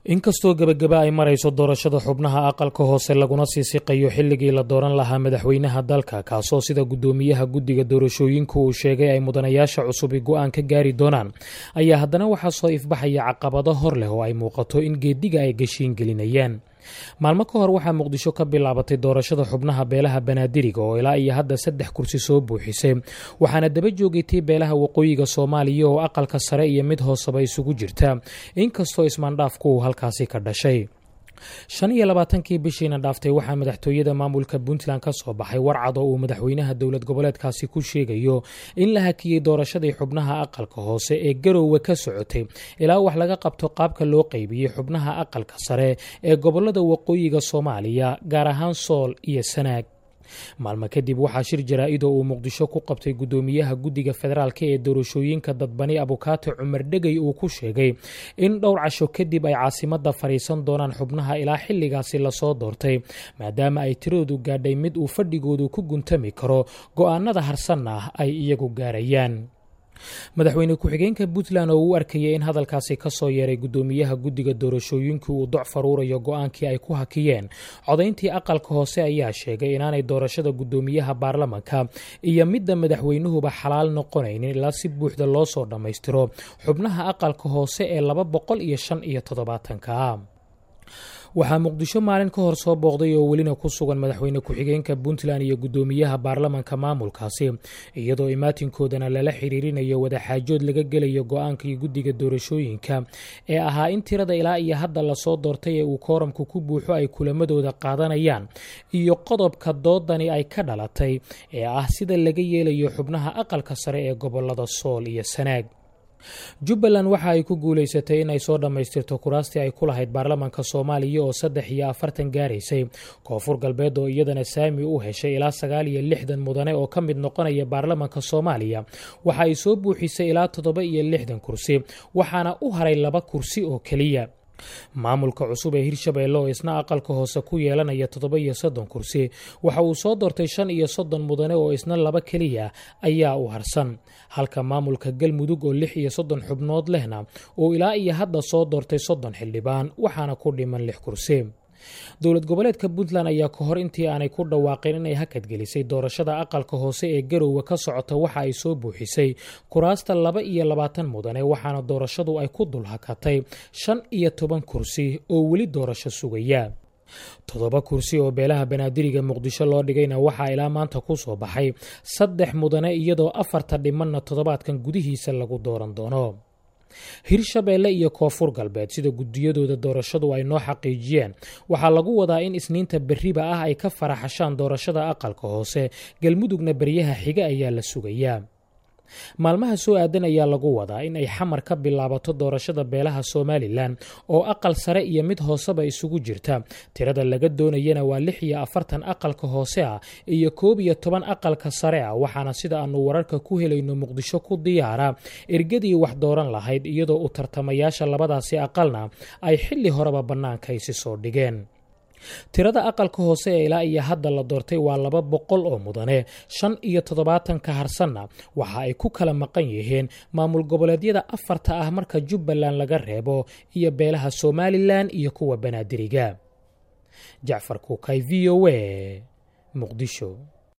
inkastoo gebagaba ay marayso doorashada xubnaha aqalka hoose laguna sii siqayo xilligii la dooran lahaa madaxweynaha dalka kaasoo sida guddoomiyaha guddiga doorashooyinku uu sheegay ay mudanayaasha cusubi go-aan ka gaari doonaan ayaa haddana waxaa soo ifbaxaya caqabado hor leh oo ay muuqato in geediga ay gashiin gelinayaan maalmo ka hor waxaa muqdisho ka bilaabatay doorashada xubnaha beelaha banaadiriga oo ilaa iyo hadda saddex kursi soo buuxisay waxaana daba joogaytay beelaha waqooyiga soomaaliya oo aqalka sare iyo mid hooseba isugu jirta inkastoo ismaandhaafku uu halkaasi ka dhashay shan iyo labaatankii bishiina dhaaftay waxaa madaxtooyada maamulka puntland ka soo baxay warcad oo uu madaxweynaha dowlad goboleedkaasi ku sheegayo in la hakiyey doorashadii xubnaha aqalka hoose ee garoowe ka socotay ilaa wax laga qabto qaabka loo qaybiyey xubnaha aqalka sare ee gobolada waqooyiga soomaaliya gaar ahaan sool iyo sanaag maalmo kadib waxaa shir jaraa-idoo uu muqdisho ku qabtay guddoomiyaha guddiga federaalk ee doorashooyinka dadbani abukaate cumar dhegey uu ku sheegay in dhowr casho kadib ay caasimada fadhiisan doonaan xubnaha ilaa xilligaasi lasoo doortay maadaama ay tiradoodu gaadhay mid uu fadhigoodu ku guntami karo go-aanada harsanna ah ay iyagu gaarayaan madaxweyne ku-xigeenka puntland oo uu arkayay in hadalkaasi ka soo yeeray guddoomiyaha guddiga doorashooyinkii uu doc faruurayo go-aankii ay ku hakiyeen codayntii aqalka hoose ayaa sheegay inaanay doorashada guddoomiyaha baarlamanka iyo midda madaxweynuhuba xalaal noqonaynin ilaa si buuxda loo soo dhammaystiro xubnaha aqalka hoose ee laba boqol iyo shan iyo toddobaatanka waxaa muqdisho maalin ka hor soo booqday oo welina ku sugan madaxweyne ku-xigeenka puntland iyo guddoomiyaha baarlamanka maamulkaasi iyadoo imaatinkoodana lala xiriirinayo wadaxaajood laga gelayo go-aankii guddiga doorashooyinka ee ahaa in tirada ilaa iyo hadda lasoo doortay ee uu kooramku ku buuxo ay kulamadooda qaadanayaan iyo qodobka doodani ay ka dhalatay ee ah sida laga yeelayo xubnaha aqalka sare ee gobolada sool iyo sanaag jubbaland waxa ay ku guulaysatay in ay soo dhammaystirto kuraastii ay ku lahayd baarlamanka soomaaliya oo saddex iyo afartan gaaraysay koonfur galbeed oo iyadana saami u heshay ilaa sagaal iyo lixdan mudane oo ka mid noqonaya baarlamanka soomaaliya waxa ay soo buuxisay ilaa toddoba iyo lixdan kursi waxaana u haray laba kursi oo keliya maamulka cusub ee hirshabeelle oo isna aqalka hoose ku yeelanaya toddoba iyo soddon kursi waxa uu soo doortay shan iyo soddon mudane oo isna laba keliya ayaa u harsan halka maamulka galmudug oo lix iyo soddon xubnood lehna uu ilaa iyo hadda soo doortay soddon xildhibaan waxaana ku dhiman lix kursi dowlad goboleedka puntland ayaa ka hor intii aanay ku dhawaaqin inay hakadgelisay doorashada aqalka hoose ee garoowe ka socota waxa ay soo buuxisay kuraasta laba iyo labaatan mudane waxaana doorashadu ay ku dul hakatay shan iyo toban kursi oo weli doorasho sugaya toddoba kursi oo beelaha banaadiriga muqdisho loo dhigayna waxaa ilaa maanta ku soo baxay saddex mudane iyadoo afarta dhimanna toddobaadkan gudihiisa lagu dooran doono hirshabeelle iyo koonfur galbeed sida guddiyadooda doorashadu ay noo xaqiijiyeen waxaa lagu wadaa in isniinta berriba ah ay ka faraxashaan doorashada aqalka hoose galmudugna beryaha xiga ayaa la sugayaa maalmaha soo aadan ayaa lagu wadaa in ay xamar ka bilaabato doorashada beelaha somalilan oo aqal sare iyo mid hooseba isugu jirta tirada laga doonayana waa lix iyo afartan aqalka hoose ah iyo koob iyo toban aqalka sare ah waxaana sida aanu wararka ku helayno muqdisho ku diyaara ergadii wax dooran lahayd iyadoo u tartamayaasha labadaasi aqalna ay xilli horeba bannaanka isi soo dhigeen tirada aqalka hoose ee ilaa iyo hadda la doortay waa laba boqol oo mudane shan iyo toddobaatanka harsanna waxa ay ku kala maqan yihiin maamul goboleedyada afarta ah marka jubbaland laga reebo iyo beelaha somalilan iyo kuwa banaadiriga jacfar kuukay v o a muqdisho